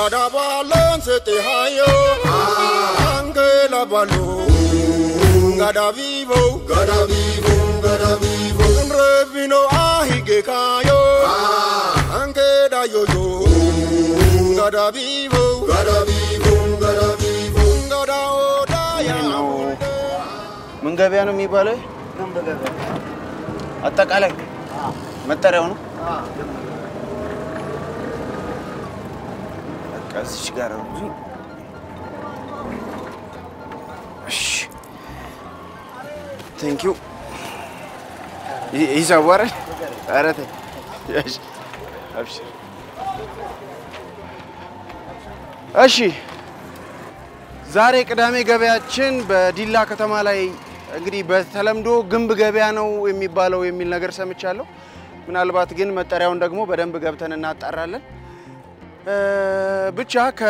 Gada balon sete hayo, angela balo. Gada vivo, gada vivo, gada vivo. Revino ahige kayo, angela yo yo. Gada vivo, gada vivo, gada vivo. Gada odaya. ምን ገበያ ነው የሚባለው? አጠቃላይ መጠሪያው ነው። በቃ እዚች ጋር ነው እንጂ። እሺ ቴንክ ዩ ሂሳቡ አይደል? ኧረ ተይ እሺ፣ አብሽር። እሺ ዛሬ ቅዳሜ ገበያችን በዲላ ከተማ ላይ እንግዲህ በተለምዶ ግንብ ገበያ ነው የሚባለው የሚል ነገር ሰምቻለሁ። ምናልባት ግን መጠሪያውን ደግሞ በደንብ ገብተን እናጣራለን። እ፣ ብቻ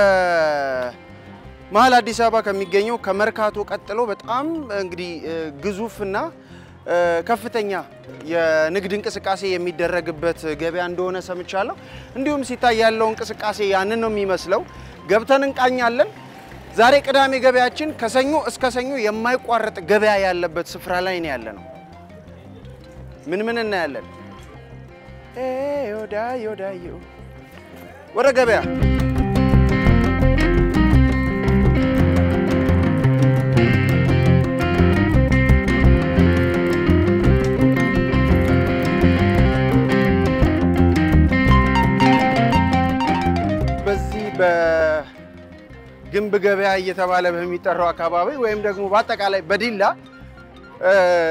ከመሀል አዲስ አበባ ከሚገኘው ከመርካቶ ቀጥሎ በጣም እንግዲህ እ፣ ግዙፍና እ፣ ከፍተኛ የንግድ እንቅስቃሴ የሚደረግበት ገበያ እንደሆነ ሰምቻለሁ። እንዲሁም ሲታይ ያለው እንቅስቃሴ ያንን ነው የሚመስለው። ገብተን እንቃኛለን። ዛሬ ቅዳሜ ገበያችን ከሰኞ እስከ ሰኞ የማይቋረጥ ገበያ ያለበት ስፍራ ላይ ነው ያለ ነው። ምን ምን እናያለን? ኤ ዮዳ ዮዳዮ ወደ ገበያ በዚህ በግንብ ገበያ እየተባለ በሚጠራው አካባቢ ወይም ደግሞ በአጠቃላይ በዲላ እ፣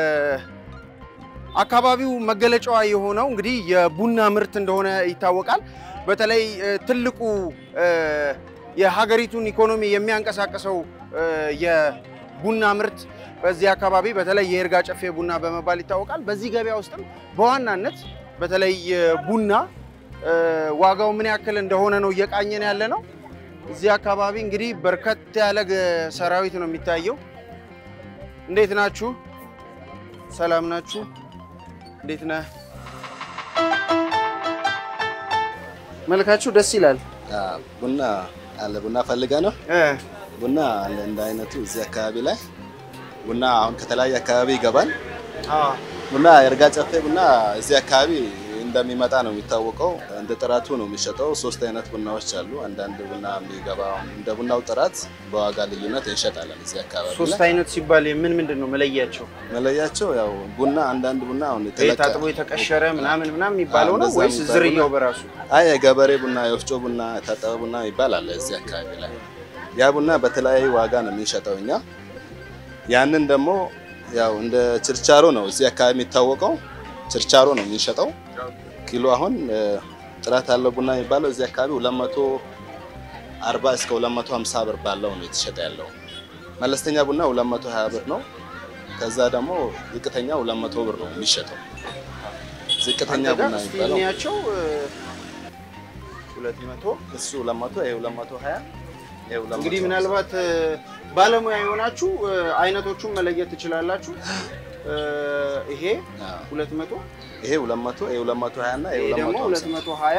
አካባቢው መገለጫዋ የሆነው እንግዲህ የቡና ምርት እንደሆነ ይታወቃል። በተለይ እ፣ ትልቁ እ፣ የሀገሪቱን ኢኮኖሚ የሚያንቀሳቅሰው እ፣ የቡና ምርት በዚህ አካባቢ በተለይ የይርጋ ጨፌ ቡና በመባል ይታወቃል። በዚህ ገበያ ውስጥም በዋናነት በተለይ እ፣ ቡና እ፣ ዋጋው ምን ያክል እንደሆነ ነው እየቃኘን ያለ ነው። እዚህ አካባቢ እንግዲህ በርከት ያለ ገ- ሰራዊት ነው የሚታየው። እንዴት ናችሁ? ሰላም ናችሁ? እንዴት ነህ? መልካችሁ ደስ ይላል። ቡና አለ። ቡና ፈልገ ነው። እ፣ ቡና አለ እንደ አይነቱ እዚህ አካባቢ ላይ ቡና አሁን ከተለያየ አካባቢ ይገባል። ቡና የእርጋ ጨፌ ቡና እዚህ አካባቢ እንደሚመጣ ነው የሚታወቀው። እንደ ጥራቱ ነው የሚሸጠው። ሶስት አይነት ቡናዎች አሉ። አንዳንድ ቡና የሚገባ እንደ ቡናው ጥራት በዋጋ ልዩነት እንሸጣለን እዚህ አካባቢ ሶስት ላይ። አይነት ሲባል ምን ምንድን ነው መለያቸው? መለያቸው ያው ቡና አንዳንድ ቡና አሁን ይሄ የተለቀ- ታጥቦ የተቀሸረ ምናምን ምናምን የሚባለው አዎ፣ ነው እንደዛ ወይስ የሚባለው ዝርያው ነው። በራሱ? አይ የገበሬ ቡና፣ የወፍጮ ቡና፣ የታጠበ ቡና ይባላል እዚህ አካባቢ ላይ። ያ ቡና በተለያየ ዋጋ ነው የምንሸጠው እኛ። ያንን ደግሞ ያው እንደ ችርቻሮ ነው እዚህ አካባቢ የሚታወቀው። ችርቻሮ ነው የምንሸጠው። ኪሎ አሁን እ፣ ጥራት ያለው ቡና የሚባለው እዚህ አካባቢ 240 እስከ 250 ብር ባለው ነው የተሸጠ ያለው። መለስተኛ ቡና 220 ብር ነው። ከዛ ደግሞ ዝቅተኛ 200 ብር ነው የሚሸጠው። ዝቅተኛ አንተ ጋር ቡና እስቲ የሚባለው እንያቸው። እ፣ ሁለት መቶ እሱ 200 ይሄ 220 ይሄ 200 እንግዲህ ምናልባት እ፣ ባለሙያ የሆናችሁ እ፣ አይነቶቹን መለየት ትችላላችሁ። እ፣ ይሄ አዎ። ሁለት መቶ ይሄ 200 ይሄ 220 እና ይሄ ይሄ ደግሞ ሁለት 250 መቶ ሀያ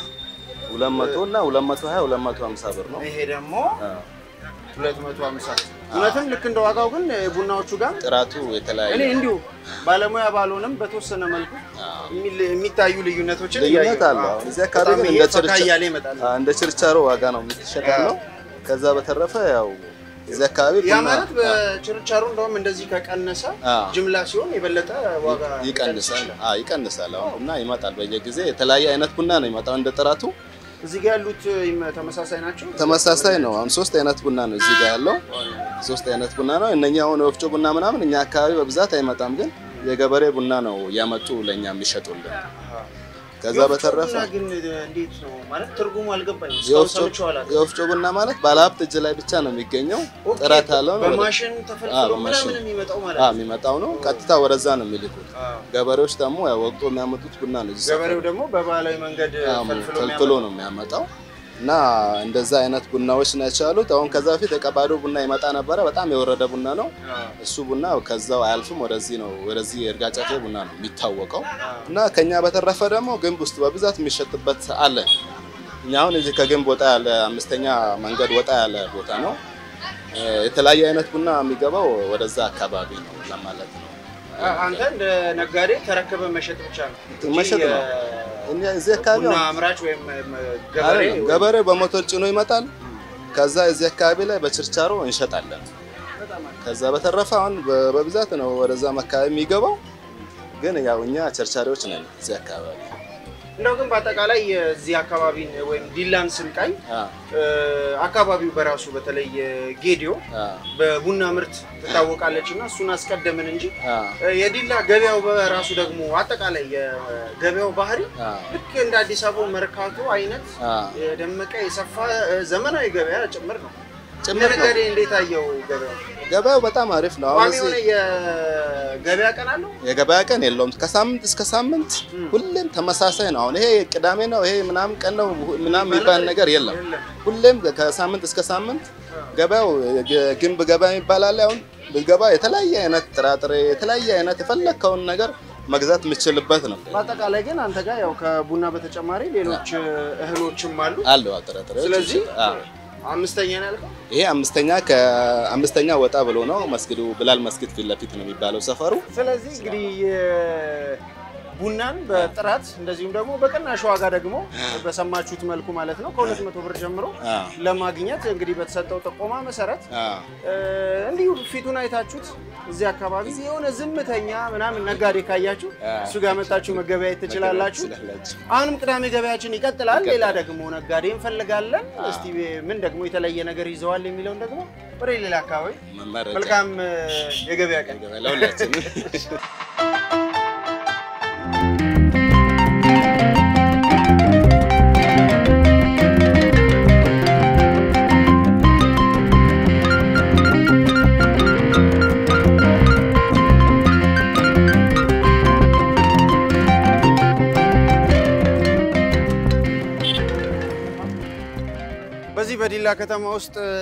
200 እና 220 250 ብር ነው። ይሄ ደግሞ አዎ። ሁለት መቶ ሀምሳ እውነትም ልክ እንደ ዋጋው ግን እ፣ ቡናዎቹ ጋር ጥራቱ የተለያየ እኔ እንዲሁ ባለሙያ ባልሆንም በተወሰነ መልኩ አዎ። የሚል- የሚታዩ ልዩነቶችን ልዩነት እያየሁ አለ። ነው። አሁን እዚህ አካባቢ በጣም ግን ይሄ እንደ ፈካ ችርቻ- እያለ ይመጣል። አዎ፣ እንደ ችርቻሮ ዋጋ ነው የምትሸጥ ያለው። ከዛ በተረፈ ያው እዚህ አካባቢ ያ ቡና- ማለት በችርቻሮ እንደውም እንደዚህ ከቀነሰ አዎ። ጅምላ ሲሆን የበለጠ ዋጋ ይቀንሳል። አዎ ይቀንሳል። አሁን ቡና ይመጣል በየጊዜ የተለያየ አይነት ቡና ነው ይመጣው እንደ ጥራቱ እዚህ ጋር ያሉት ይም- ተመሳሳይ ናቸው። ተመሳሳይ ነው። አሁን ሶስት አይነት ቡና ነው እዚህ ጋር ያለው ሶስት አይነት ቡና ነው። እነኛ አሁን የወፍጮ ቡና ምናምን እኛ አካባቢ በብዛት አይመጣም፣ ግን የገበሬ ቡና ነው እያመጡ ለእኛ የሚሸጡልን። ከዛ የወፍጮ በተረፈ ቡና ግን እንዴት ነው ማለት ትርጉሙ አልገባኝም። እስካሁን የወፍጮ ሰምቼው አላውቅም። የወፍጮ ቡና ማለት ባለሀብት እጅ ላይ ብቻ ነው የሚገኘው። ኦኬ፣ ጥራት ያለው ነው። በማሽን አዎ፣ ተፈልፍሎ በማሽን። ምናምን የሚመጣው ማለት አዎ ነው። የሚመጣው ነው። ቀጥታ ወደዛ ነው የሚልኩት። አዎ። ገበሬዎች ደግሞ ያው ወቅቶ የሚያመጡት ቡና ነው። እዚህ ገበሬው ደግሞ በባህላዊ መንገድ አዎ፣ ፈልፍሎ ፈልፍሎ የሚያመጣው። ነው የሚያመጣው እና እንደዛ አይነት ቡናዎች ናቸው ያሉት። አሁን ከዛ በፊት የቀባዶ ቡና ይመጣ ነበረ። በጣም የወረደ ቡና ነው አዎ። እሱ ቡና ከዛው አያልፍም። ወደዚህ ነው ወደዚህ የእርጋ ጨፌ ቡና ነው የሚታወቀው። እና ከኛ በተረፈ ደግሞ ግንብ ውስጥ በብዛት የሚሸጥበት አለ። እኛ አሁን እዚህ ከግንብ ወጣ ያለ አምስተኛ መንገድ ወጣ ያለ ቦታ ነው። እ፣ የተለያየ አይነት ቡና የሚገባው ወደዛ አካባቢ ነው ለማለት ነው። አንተ እንደ ነጋዴ ተረክበ መሸጥ ብቻ ነው እንጂ መሸጥ ነው። የ- እኛ እዚህ አካባቢ ቡና አሁን አምራች ወይም ገበሬ አይደለም፣ ገበሬው በሞተር ጭኖ ይመጣል። ከዛ እዚህ አካባቢ ላይ በችርቻሮ እንሸጣለን። ከዛ በተረፈ አሁን በ- በብዛት ነው ወደዛም አካባቢ የሚገባው። ግን ያው እኛ ቸርቻሪዎች ነን እዚህ አካባቢ። እንደው ግን በአጠቃላይ የዚህ አካባቢን ወይም ዲላን ስንቃኝ አ እ፣ አካባቢው በራሱ በተለይ ጌዲዮ አ በቡና ምርት ትታወቃለች እና እሱን አስቀደምን እንጂ አ እ፣ የዲላ ገበያው በራሱ ደግሞ አጠቃላይ የገበያው ባህሪ አ ልክ እንደ አዲስ አበባ መርካቶ አይነት አ የደመቀ የሰፋ እ፣ ዘመናዊ ገበያ ጭምር ነው። ጭምር ነው። ነጋዴ እንዴት አየው ገበያው? ገበያው በጣም አሪፍ ነው። አሁን ቋሚ የሆነ እዚህ የገበያ ቀን አለው? የገበያ ቀን የለውም። ከሳምንት እስከ ሳምንት ም። ሁሌም ተመሳሳይ ነው። አሁን ይሄ ቅዳሜ ነው ይሄ ምናምን ቀን ነው ምናምን የሚባል ነገር የለም። የለም። ሁሌም ከሳምንት እስከ ሳምንት ገበያው ግ- ግንብ ገበያ የሚባል አለ። አሁን ብትገባ የተለያየ አይነት ጥራጥሬ፣ የተለያየ አይነት የፈለግከውን ነገር መግዛት የምትችልበት ነው። በአጠቃላይ ግን አንተ ጋር ያው ከቡና በተጨማሪ ሌሎች እህሎችም አሉ። አለው ጥራጥሬዎች። ስለዚህ አዎ። አምስተኛ ነው ያልከው? ይሄ አምስተኛ ከአምስተኛ ወጣ ብሎ ነው መስጊዱ ብላል መስጊድ ፊት ለፊት ነው የሚባለው ሰፈሩ። ስለዚህ እንግዲህ ቡናን በጥራት እንደዚሁም ደግሞ በቅናሽ ዋጋ ደግሞ በሰማችሁት መልኩ ማለት ነው ከሁለት መቶ ብር ጀምሮ አዎ። ለማግኘት እንግዲህ በተሰጠው ጥቆማ መሰረት አዎ። እ፣ እንዲሁ ፊቱን አይታችሁት እዚህ አካባቢ የሆነ ዝምተኛ ምናምን ነጋዴ ካያችሁ እሱ ጋር መጣችሁ መገበያየት ትችላላችሁ። ትችላላችሁ። አሁንም ቅዳሜ ገበያችን ይቀጥላል። ሌላ ደግሞ ነጋዴ እንፈልጋለን። እስቲ ምን ደግሞ የተለየ ነገር ይዘዋል የሚለውን ደግሞ ወደ ሌላ አካባቢ መመረጫ መልካም እ፣ የገበያ ቀን ለሁላችንም በዚህ በዲላ ከተማ ውስጥ እ፣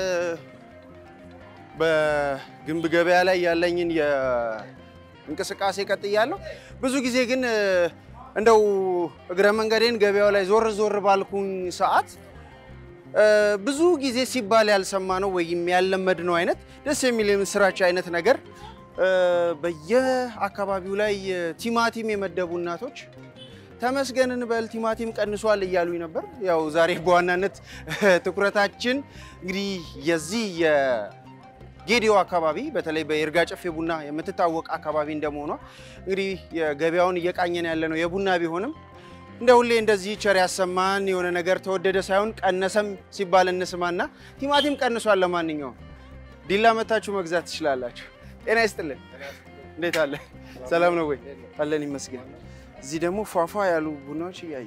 በግንብ ገበያ ላይ ያለኝን የእንቅስቃሴ ቀጥያለሁ። ብዙ ጊዜ ግን እ፣ እንደው እግረ መንገዴን ገበያው ላይ ዞር ዞር ባልኩኝ ሰዓት እ፣ ብዙ ጊዜ ሲባል ያልሰማ ነው ወይም ያለመድ ነው አይነት ደስ የሚል የምስራች አይነት ነገር እ፣ በየአካባቢው ላይ ቲማቲም የመደቡ እናቶች ተመስገንን በል ቲማቲም ቀንሷል እያሉኝ ነበር። ያው ዛሬ በዋናነት ትኩረታችን እንግዲህ የዚህ የጌዲዮ አካባቢ በተለይ በይርጋ ጨፌ ቡና የምትታወቅ አካባቢ እንደመሆኗ እንግዲህ የገበያውን እየቃኘን ያለ ነው የቡና ቢሆንም እንደ ሁሌ እንደዚህ ቸር ያሰማን የሆነ ነገር ተወደደ ሳይሆን ቀነሰም ሲባል እንስማና ቲማቲም ቀንሷል። ለማንኛውም ዲላ መታችሁ መግዛት ትችላላችሁ። ጤና ይስጥልን። እንዴት አለ? ሰላም ነው ወይ? አለን ይመስገን። እዚህ ደግሞ ፏፏ ያሉ ቡናዎች እያዩ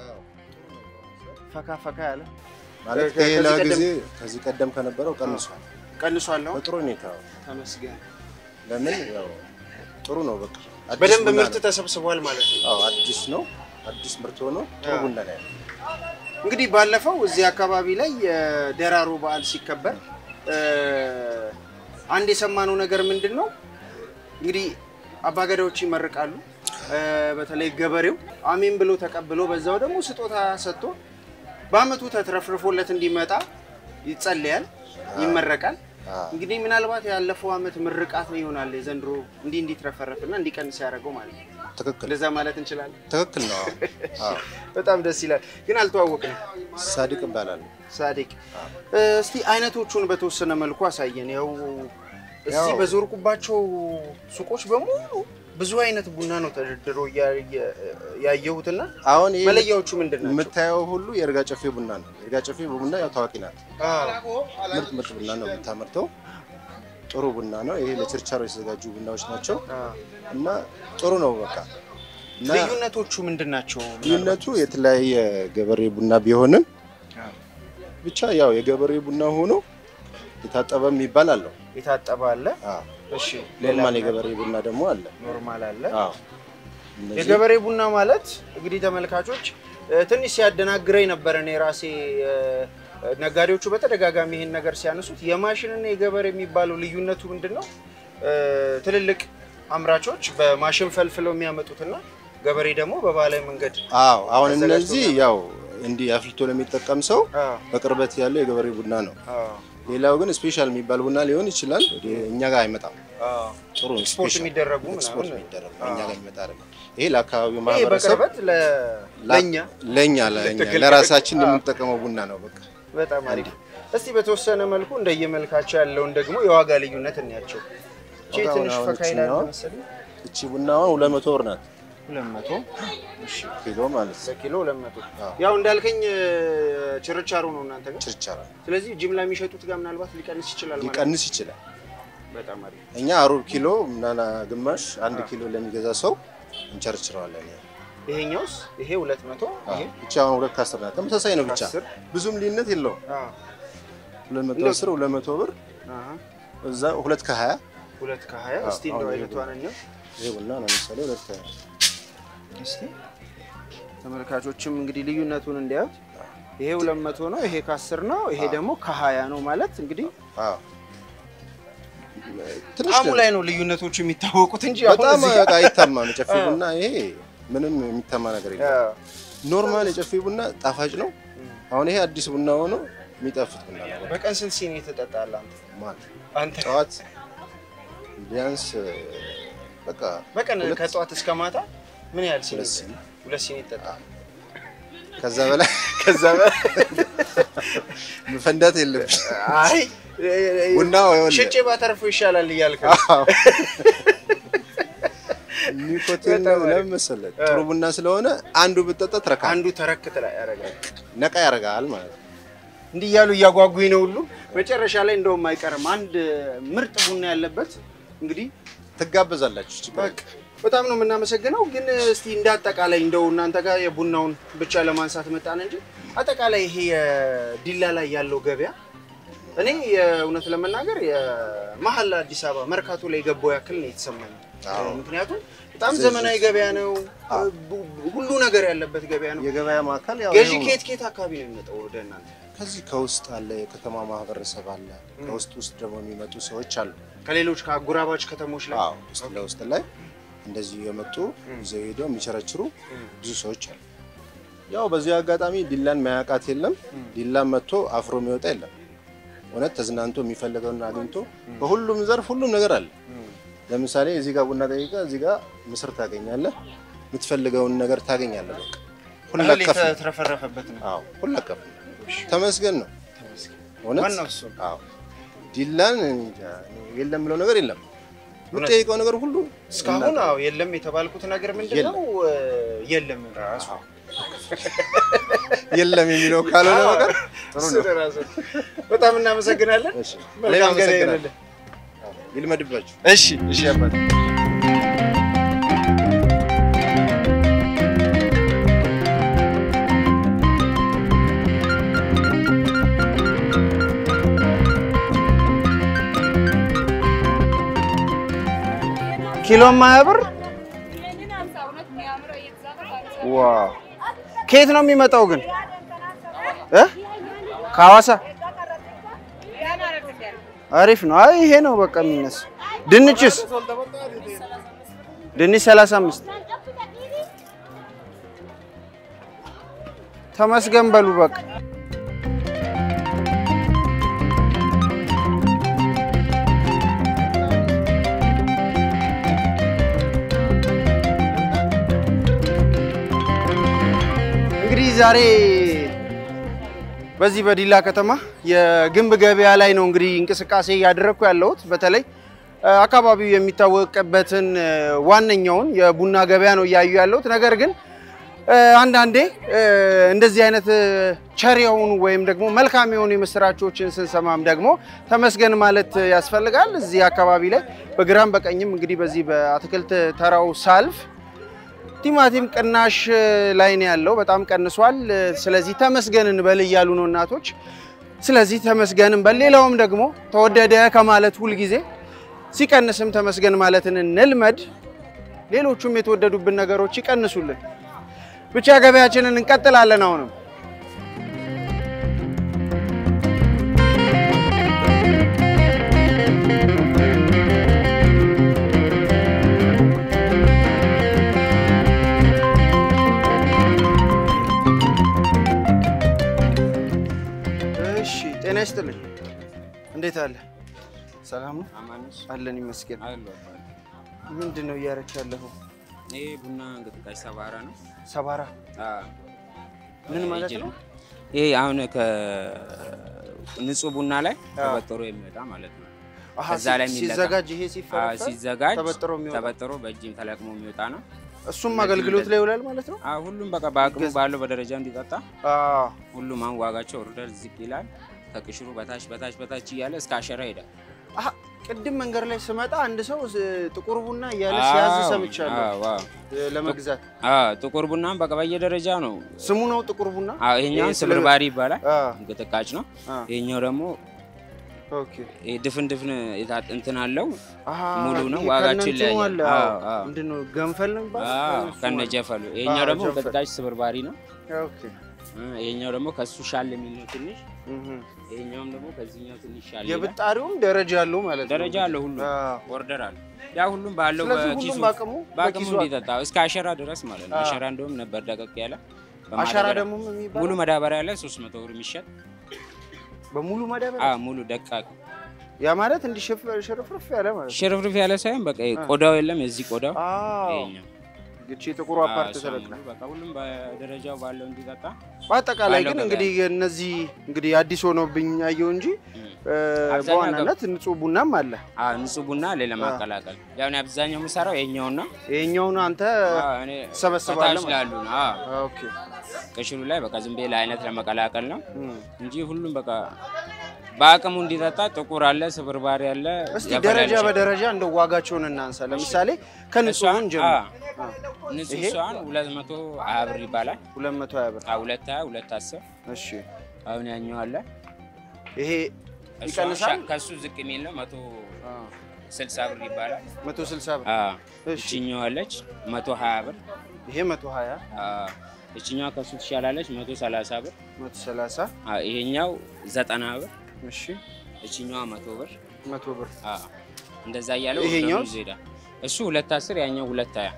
ፈካ ፈካ ያለ ማለት ከዚህ ከሌላ ቀደም- ጊዜ ከዚህ ቀደም ከነበረው ቀንሷል። ቀንሷል ነው። በጥሩ ሁኔታ ተመስገን። ለምን ያው ጥሩ ነው። በቃ አዲስ በደንብ ቡና ምርት ነው። ተሰብስቧል ማለት ነው። አዎ አዲስ ነው። አዲስ ምርት ሆኖ ጥሩ አዎ። ቡና ላይ ነው። እንግዲህ ባለፈው እዚህ አካባቢ ላይ የደራሮ በዓል ሲከበር እ፣ አንድ የሰማነው ነገር ምንድን ነው እንግዲህ አባገዳዎች ይመርቃሉ። እ፣ በተለይ ገበሬው አሜን ብሎ ተቀብሎ በዛው ደግሞ ስጦታ ሰጥቶ በአመቱ ተትረፍርፎለት እንዲመጣ ይጸለያል፣ ይመረቃል። አዎ። እንግዲህ ምናልባት ያለፈው አመት ምርቃት ነው ይሆናል የዘንድሮ እንዲህ እንዲትረፈረፍና እንዲቀንስ ያደረገው ማለት ነው። ትክክል እንደዛ ማለት እንችላለን። ትክክል ነው። አዎ በጣም ደስ ይላል። ግን አልተዋወቅንም። ሳዲቅ ይባላል። ሳዲቅ እስቲ አይነቶቹን በተወሰነ መልኩ አሳየን። ያው እዚህ ያው- በዞርኩባቸው ሱቆች በሙሉ ብዙ አይነት ቡና ነው ተደርድሮ እያ- እያ- ያየሁትና አሁን ይሄ መለያዎቹ ምንድን ናቸው? የምታየው ሁሉ የእርጋ ጨፌ ቡና ነው። የእርጋ ጨፌ ቡና ያው ታዋቂ ናት። አዎ። ምርጥ ምርጥ ቡና ነው የምታመርተው። ጥሩ ቡና ነው። ይሄ ለችርቻሮ የተዘጋጁ ቡናዎች ናቸው አዎ። እና ጥሩ ነው በቃ እና ልዩነቶቹ ምንድን ናቸው? ልዩነቱ የተለያየ ገበሬ ቡና ቢሆንም ብቻ ያው የገበሬ ቡና ሆኖ የታጠበ የሚባል አለው። የታጠበ አለ። አዎ እሺ፣ ኖርማል የገበሬ ቡና ደግሞ አለ። ኖርማል አለ። አዎ እነዚህ የገበሬ ቡና ማለት እንግዲህ ተመልካቾች እ፣ ትንሽ ሲያደናግረኝ ነበረ። እኔ ራሴ እ፣ ነጋዴዎቹ በተደጋጋሚ ይህን ነገር ሲያነሱት የማሽንና የገበሬ የሚባለው ልዩነቱ ምንድን ነው? እ፣ ትልልቅ አምራቾች በማሽን ፈልፍለው የሚያመጡትና ገበሬ ደግሞ በባህላዊ መንገድ አዎ አሁን ተዘጋጅቶ እነዚህ ያው እንዲህ አፍልቶ ለሚጠቀም ሰው አዎ፣ በቅርበት ያለው የገበሬ ቡና ነው። አዎ፣ ሌላው ግን ስፔሻል የሚባል ቡና ሊሆን ይችላል። ወደ እኛ ጋር አይመጣም። አዎ። ጥሩ ነው። ስፖርት ስፔሻል የሚደረጉ ኤክስፖርት ምናምን የሚደረግ ነው። እኛ ጋር የሚመጣ አይደለም። ይሄ ለአካባቢው ይሄ ማህበረሰብ በቅርበት ለ- ለእኛ ለእኛ ለእኛ ለትክክል- ለራሳችን አዎ። የምንጠቀመው ቡና ነው። በቃ በጣም አሪፍ። እስቲ በተወሰነ መልኩ እንደየመልካቸው ያለውን ደግሞ የዋጋ ልዩነት እንያቸው። እቺ ዋጋውን ትንሽ አሁን ፈካ ይላል እችኛዋ መሰለኝ። እቺ ቡናዋን ሁለት መቶ ብር ናት ሁለት መቶ ኪሎ ማለት ነው። በኪሎ ሁለት መቶ አዎ። ያው እንዳልከኝ ችርቻሮ ነው እናንተ ጋር። ችርቻራ ስለዚህ ጅምላ የሚሸጡት ጋር ምናልባት ሊቀንስ ይችላል ማለት ነው። ሊቀንስ ይችላል። በጣም አሪፍ። እኛ ሩብ ኪሎ ምናና ግማሽ አንድ ኪሎ ለሚገዛ ሰው እንቸርችረዋለን። ይሄኛውስ ይሄ ሁለት መቶ ይሄ እቺ አሁን ሁለት ከአስር ናት። ተመሳሳይ ነው ብቻ ከአስር ብዙም ልዩነት የለውም። አዎ፣ ሁለት መቶ እንደው- አስር ሁለት መቶ ብር አሃ፣ እዛ ሁለት ከሀያ ሁለት ከሀያ አዎ፣ እስቲ እንደው አሁን ይሄ አይነቷን እንየው ይሄ ቡና ለምሳሌ ሁለት ከሀያ እስቲ ተመልካቾችም እንግዲህ ልዩነቱን እንዲያዩት ይሄ ሁለት መቶ ነው፣ ይሄ ከአስር ነው፣ ይሄ ደግሞ ከሀያ ነው ማለት እንግዲህ አዎ ትንሽ ጣዕሙ ነው። ላይ ነው ልዩነቶቹ የሚታወቁት እንጂ አሁን በጣም እዚህ ጋር- በቃ አይታማም። የጨፌ አዎ። ቡና ይሄ ምንም የሚታማ ነገር የለም። አዎ። ኖርማል የጨፌ ቡና ጣፋጭ ነው። አሁን ይሄ አዲስ ቡና ሆኖ የሚጣፍጥ ቡና ነው። በቀን ስንት ሲኒ ትጠጣለህ አንተ? ማለት አንተ ጠዋት ቢያንስ በቃ በቀን ሁለት- ከጠዋት እስከ ማታ ምን ያህል ሲኒ ሁለት ሲኒ ሁለት ሲኒ ይጠጣል? ከዛ በላይ ከዛ በላይ መፈንዳት የለብሽ። አይ ቡናው ይኸውልህ ሽጬ ባተርፈው ይሻላል እያልክ ነው። አዎ። ኒኮቲን በጣም አሪፍ። ለምን መሰለህ? ጥሩ ቡና ስለሆነ አንዱ ብጠጣ ትረካ አንዱ ተረክት ላይ ያደርጋል። ነቃ ያደርጋል ማለት ነው። እንዲህ እያሉ እያጓጉኝ ነው ሁሉ መጨረሻ ላይ እንደውም አይቀርም አንድ ምርጥ ቡና ያለበት እንግዲህ ትጋበዛላችሁ። ችግር በቃ በጣም ነው የምናመሰግነው። ግን እስቲ እንደ አጠቃላይ እንደው እናንተ ጋር የቡናውን ብቻ ለማንሳት መጣን እንጂ አጠቃላይ ይሄ የዲላ ላይ ያለው ገበያ እኔ የእውነት ለመናገር የመሀል አዲስ አበባ መርካቶ ላይ የገባው ያክል ነው የተሰማኝ። አዎ። ምክንያቱም በጣም ዘመናዊ ገበያ ነው፣ ቡ- ሁሉ ነገር ያለበት ገበያ ነው። የገበያ ማዕከል ያው ገዢ ይኸው ነው። ከየት ከየት አካባቢ ነው የሚመጣው ወደ እናንተ? ከዚህ ከውስጥ አለ፣ የከተማ ማህበረሰብ አለ። ከውስጥ ውስጥ ደግሞ የሚመጡ ሰዎች አሉ። ከሌሎች ከአጎራባች ከተሞች ላይ አዎ ውስጥ ለውስጥ ላይ እንደዚህ የመጡ ይዘው ሄደው የሚቸረችሩ ብዙ ሰዎች አሉ። ያው በዚህ አጋጣሚ ዲላን ማያውቃት የለም። ዲላን መጥቶ አፍሮ የሚወጣ የለም። እውነት ተዝናንቶ የሚፈልገውን አግኝቶ በሁሉም ዘርፍ ሁሉም ነገር አለ። ለምሳሌ እዚህ ጋር ቡና ጠይቀህ እዚህ ጋር ምስር ታገኛለህ። የምትፈልገውን ነገር ታገኛለህ። በቃ እህል ሁለቀፍ ነው። የተትረፈረፈበት ነው። አዎ ሁለቀፍ ነው። ተመስገን ነው እውነት። ዋናው እሱ ነው። አዎ ዲላን እንጃ፣ የለም ብለው ነገር የለም። የምትጠይቀው ነገር ሁሉ እስካሁን አዎ የለም የተባልኩት ነገር ምንድን ነው? የለም ራሱ የለም የሚለው ካልሆነ ነገር ጥሩ እሱ ነው። ራሱ። በጣም እናመሰግናለን። እሺ፣ እኔም መልካም ገና አመሰግናለሁ። ይሁንልህ። ይልመድባችሁ። እሺ እሺ አባት ኪሎ ማያ ብር ዋው! ከየት ነው የሚመጣው ግን እ ከሐዋሳ አሪፍ ነው። አይ ይሄ ነው በቃ የሚነሳ። ድንችስ ድንች 35 ተመስገን በሉ በቃ። እንግዲህ ዛሬ በዚህ በዲላ ከተማ የግንብ ገበያ ላይ ነው እንግዲህ እንቅስቃሴ እያደረግኩ ያለሁት። በተለይ እ፣ አካባቢው የሚታወቅበትን እ፣ ዋነኛውን የቡና ገበያ ነው እያዩ ያለሁት። ነገር ግን እ፣ አንዳንዴ እ፣ እንደዚህ አይነት እ፣ ቸር የሆኑ ወይም ደግሞ መልካም የሆኑ የምስራቾችን ስንሰማም ደግሞ ተመስገን ማለት ያስፈልጋል። እዚህ አካባቢ ላይ በግራም በቀኝም እንግዲህ በዚህ በአትክልት ተራው ሳልፍ ቲማቲም ቅናሽ ላይ ነው ያለው፣ በጣም ቀንሷል። ስለዚህ ተመስገን እንበል እያሉ ነው እናቶች። ስለዚህ ተመስገን እንበል። ሌላውም ደግሞ ተወደደ ከማለት ሁልጊዜ ሲቀንስም ተመስገን ማለትን እንልመድ። ሌሎቹም የተወደዱብን ነገሮች ይቀንሱልን። ብቻ ገበያችንን እንቀጥላለን አሁንም እንዴት አለ? ሰላም ነው አማኑስ አለን ይመስገን። አሉ ምንድን ነው እያረክ ያለኸው? ይሄ ቡና እንቅስቃሴ ሰባራ ነው። ሰባራ ምን ማለት ነው? ይሄ አሁን ከንጹህ ቡና ላይ ተበጥሮ የሚወጣ ማለት ነው። አሃ፣ ከዛ ላይ የሚለቀም- ሲዘጋጅ ይሄ አዎ፣ ሲፈረፈር ሲዘጋጅ ተበጥሮ የሚወጣ ተበጥሮ በእጅም ተለቅሞ የሚወጣ ነው። እሱም አገልግሎት ላይ ይውላል ማለት ነው። አዎ፣ ሁሉም በቃ በአቅሙ ባለው በደረጃ እንዲጠጣ አዎ። ሁሉም አሁን ዋጋቸው ኦርደር ዝቅ ይላል። ከቅሽሩ በታች በታች በታች እያለ እስከ አሸራ ይሄዳል። አሃ፣ ቅድም መንገድ ላይ ስመጣ አንድ ሰው ስ- ጥቁር ቡና እያለ ሲያዝ አዎ፣ ሰምቻለሁ አዎ፣ አዎ። እ፣ ለመግዛት አዎ፣ ጥቁር ቡናም በቃ በየደረጃ ነው። ስሙ ነው ጥቁር ቡና። አዎ፣ ይሄኛው ይሄ ስለ- ስብርባሪ ይባላል። አዎ፣ እንቅጥቃጭ ነው። አዎ። ይሄኛው ደግሞ ኦኬ። ይሄ ድፍን ድፍን የታ- እንትን አለው አሃ፣ ሙሉ ነው። ይሄ ዋጋቸው ከነ እንትኑ ይለያያል። አለ። አዎ፣ አዎ። አዎ። ምንድን ነው ገንፈል ነው የሚባለው? አዎ፣ ከእነሱ ከነ ማለት ጀፈሉ። ይሄኛው አዎ፣ ደግሞ ጀንፈል። እንቅጥቃጭ ስብርባሪ ነው። ኦኬ። እ፣ ይሄኛው ደግሞ ከሱ ሻል የሚል ነው ትንሽ። እህ። ይሄኛውም ደግሞ ከዚህኛው ትንሽ ሻል ይላል። የብጣሪውም ደረጃ አለው ማለት ነው። ደረጃ አለው ሁሉ አዎ። ኦርደር አለ። ያ ሁሉም ባለው ስለዚህ በኪሱ ሁሉም በአቅሙ በአቅሙ በኪሱ እንዲጠጣ እስከ አሸራ ድረስ ማለት ነው። አዎ። አሸራ እንደውም ነበር ደቀቅ ያለ አሻራ በማዳበሪያ- ደግሞ የሚባለው ሙሉ መዳበሪያ ላይ 300 ብር የሚሸጥ በሙሉ ማዳበሪያ አ ሙሉ ደቃቅ ያ ማለት እንዲህ ሽፍ- ሽርፍርፍ ያለ ማለት ነው። ሽርፍርፍ ያለ ሳይሆን በቃ ቆዳው የለም የዚህ ቆዳው አዎ ይሄኛው ግቺ ጥቁሩ አፓርት አዎ፣ እሷ ተለቅና ሙሉ በቃ ሁሉም በደረጃው ባለው እንዲጠጣ በአጠቃላይ ባለው ግን ገበያ። እንግዲህ እነዚህ እንግዲህ አዲስ ሆኖብኝ አየው እንጂ እም። እ፣ አብዛኛው በዋናነት ንጹህ ቡናም አለ። አ ንጹህ ቡና ሌላ ማቀላቀል ያው እኔ አብዛኛው የምሰራው ይሄኛውና ይሄኛውን አንተ እኔ ትሰበስባለህ ከታች ላሉ ነው አዎ ኦኬ ቅሽሩ ላይ በቃ ዝም ብዬ ለአይነት ለመቀላቀል ነው እም። እንጂ ሁሉም በቃ በአቅሙ እንዲጠጣ ጥቁር አለ፣ ስብርባሪ አለ። እስቲ ያፈላል ደረጃ ይችላል። በደረጃ እንደው ዋጋቸውን እናንሳ። ለምሳሌ ከንጹህ እሷን ጀምር አ፣ ንጹህ እሷን ሁለት መቶ ሀያ ብር ይባላል። 220 ብር። አ፣ ሁለት ሀያ ሁለት አስር እሺ አሁን ያኛው አለ ይሄ እሷን ይቀንሳል? ሻ- ከሱ ዝቅ የሚል ነው መቶ ስልሳ ብር ይባላል። 160 ብር። አ፣ እሺ እችኛው አለች መቶ ሀያ ብር። ይሄ 120 አ፣ እችኛዋ ከሱ ትሻላለች መቶ ሰላሳ ብር። 130 አ፣ ይሄኛው ዘጠና ብር። እሺ እችኛዋ መቶ ብር። 100 ብር። አ፣ እንደዛ እያለ ይሄኛው? ወደሙ ይሄዳል። እሱ ሁለት አስር ያኛው ሁለት ሀያ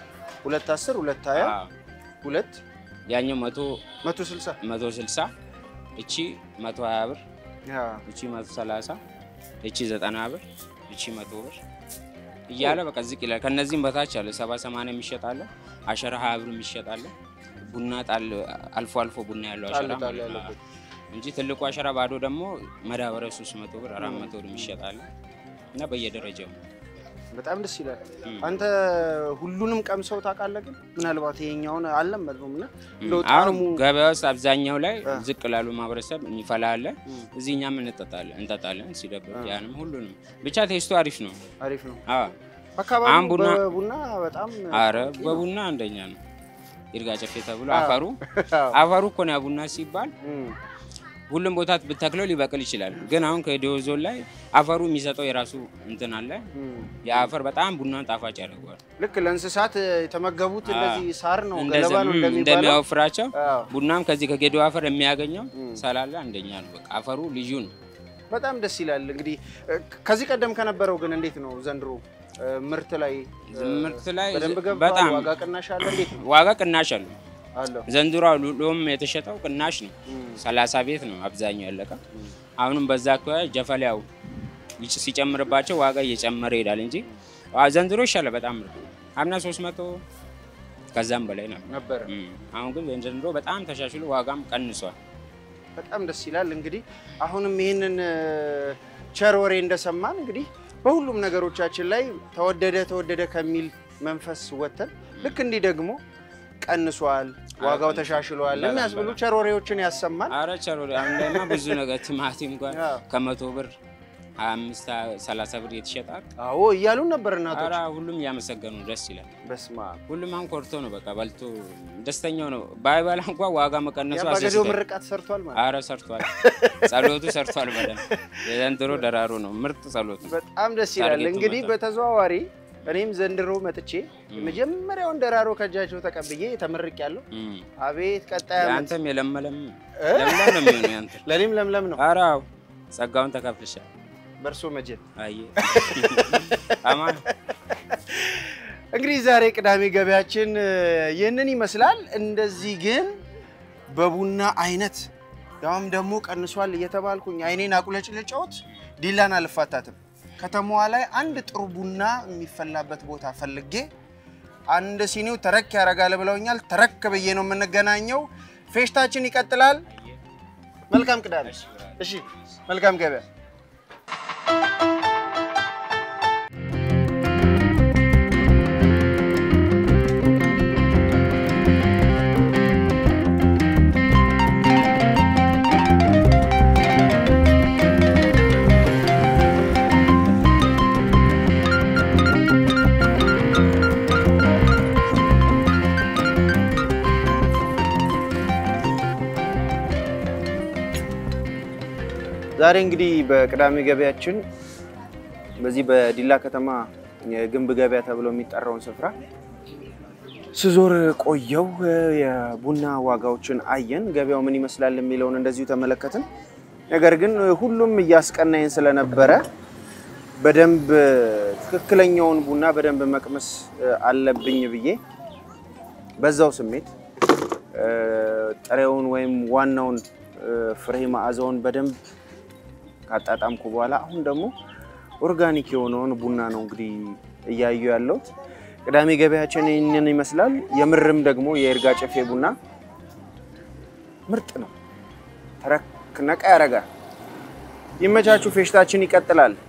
210 220 አ፣ ሁለት ያኛው መቶ 160 መቶ ስልሳ እቺ መቶ ሀያ ብር ያ እቺ መቶ ሰላሳ እቺ ዘጠና ብር እቺ መቶ ብር እያለ በቃ ዝቅ ይላል። ከነዚህም በታች አለ ሰባ ሰማንያ የሚሸጥ አለ። አሸራ ሀያ ብር የሚሸጥ አለ። ቡና ጣል አልፎ አልፎ ቡና ያለው አሸራ ጣል ጣል ማለት ነው። ያለበት። እንጂ ትልቁ አሸራ ባዶ ደግሞ መዳበሪያ ሶስት መቶ ብር አራት መቶ ብር የሚሸጥ አለ እና በየደረጃው በጣም ደስ ይላል። እም። አንተ ሁሉንም ቀምሰው ታውቃለህ? ግን ምናልባት ይሄኛውን አልለመድነውም እና እንደው አሁን ጣዕሙ ገበያ ውስጥ አብዛኛው ላይ አ። ዝቅ ላሉ ማህበረሰብ የሚፈላ አለ። እም፣ እዚህ እኛም እንጠጣለን እንጠጣለን ሲደብር አ። ያንም ሁሉንም ብቻ ቴስቱ አሪፍ ነው። አሪፍ ነው። አዎ አካባቢው አሁን ቡና- በቡና በጣም አረ ታዋቂ ነው። በቡና አንደኛ ነው። ይርጋ ጨፌ ተብሎ አዎ። አፈሩ አዎ። አፈሩ እኮ ነው ያ ቡና ሲባል እም፣ ሁሉም ቦታ ብተክለው ሊበቅል ይችላል። ግን አሁን ከዲዮ ዞን ላይ አፈሩ የሚሰጠው የራሱ እንትን አለ። እም። የአፈር በጣም ቡናን ጣፋጭ ያደርገዋል። ልክ ለእንስሳት የተመገቡት አዎ። እንደዚህ ሳር ነው እንደዚ- ገለባ ነው እም፣ እንደሚባለው። እንደሚያወፍራቸው አዎ። ቡናም ከዚህ ከጌዲዮ አፈር የሚያገኘው እም። ሰላለ አንደኛ ነው። በቃ አፈሩ ልዩ ነው። በጣም ደስ ይላል። እንግዲህ እ፣ ከዚህ ቀደም ከነበረው ግን እንዴት ነው ዘንድሮ እ፣ ምርት ላይ እ፣ ምርት ላይ በደንብ ገብቷል? በጣም ዋጋ ቅናሽ አለ? እንዴት ነው ዋጋ ቅናሽ አለው። አለው? ዘንድሮ ሎም የተሸጠው ቅናሽ ነው። እም፣ ሰላሳ ቤት ነው አብዛኛው ያለቀ። አሁንም በዛ አካባቢ ጀፈሊያው ይጭ- ሲጨምርባቸው ዋጋ እየጨመረ ይሄዳል እንጂ አ- ዘንድሮ ይሻላል በጣም ምርጥ አምና 300 ከዛም በላይ ነው። ነበረ እም። አሁን ግን ዘንድሮ በጣም ተሻሽሎ ዋጋም ቀንሷል። በጣም ደስ ይላል። እንግዲህ አሁንም ይህንን እ፣ ቸር ወሬ እንደሰማን እንግዲህ በሁሉም ነገሮቻችን ላይ ተወደደ ተወደደ ከሚል መንፈስ ወጥተን ልክ እንዲህ ደግሞ ቀንሷል፣ ዋጋው ቀንሷል። ተሻሽሏል በጣም የሚያስብሉ በጣም። ቸር ወሬዎችን ያሰማል። አረ ቸሮ አሁን ላይማ ብዙ ነገር ቲማቲም እንኳን አዎ። ከመቶ ብር 25 30 ብር የተሸጣል። አዎ እያሉን ነበር እናቶች። አረ ሁሉም እያመሰገኑ ደስ ይላል። በስመ አብ ሁሉም አሁን ኮርቶ ነው በቃ በልቶ ደስተኛው ነው። ባይበላ እንኳን ዋጋ መቀነሱ የአባገዴው አስደስታል። ምርቃት ሰርቷል ማለት አረ ሰርቷል፣ ጸሎቱ ሰርቷል። በደንብ የዘንድሮ ደራሩ ነው ምርጥ ጸሎቱ። በጣም ደስ ይላል። ታርጌቱ እንግዲህ መጣ። በተዘዋዋሪ እኔም ዘንድሮ መጥቼ የመጀመሪያውን ደራሮ ከእጃቸው ተቀብዬ ተመርቅ ያለው እም። አቤት ቀጣይ ዓመት የአንተም የለመለም ለምለም ነው የሚሆነው ያንተ። ለእኔም ለምለም ነው ኧረ አዎ ጸጋውን ተካፍልሻል። በእርሶ መጀን አየ አማን እንግዲህ ዛሬ ቅዳሜ ገበያችን እ፣ ይህንን ይመስላል። እንደዚህ ግን በቡና አይነት ያውም ደግሞ ቀንሷል እየተባልኩኝ አይኔን አቁለጭልጫዎት ዲላን አልፋታትም። ከተማዋ ላይ አንድ ጥሩ ቡና የሚፈላበት ቦታ ፈልጌ አንድ ሲኒው ተረክ ያደርጋል ብለውኛል። ተረክ ብዬ ነው የምንገናኘው። ፌሽታችን ይቀጥላል። መልካም ቅዳሜ። እሺ፣ መልካም ገበያ። ዛሬ እንግዲህ በቅዳሜ ገበያችን በዚህ በዲላ ከተማ የግንብ ገበያ ተብሎ የሚጠራውን ስፍራ ስዞር ቆየው። የቡና ዋጋዎችን አየን፣ ገበያው ምን ይመስላል የሚለውን እንደዚሁ ተመለከትን። ነገር ግን ሁሉም እያስቀናኝ ስለነበረ በደንብ ትክክለኛውን ቡና በደንብ መቅመስ አለብኝ ብዬ በዛው ስሜት ጥሬውን ወይም ዋናውን ፍሬ መዓዛውን በደንብ ካጣጣምኩ በኋላ አሁን ደግሞ ኦርጋኒክ የሆነውን ቡና ነው እንግዲህ እያዩ ያለሁት። ቅዳሜ ገበያችን ይህንን ይመስላል። የምርም ደግሞ የይርጋ ጨፌ ቡና ምርጥ ነው። ተረክ ነቃ ያደርጋል። ይመቻችሁ። ፌሽታችን ይቀጥላል።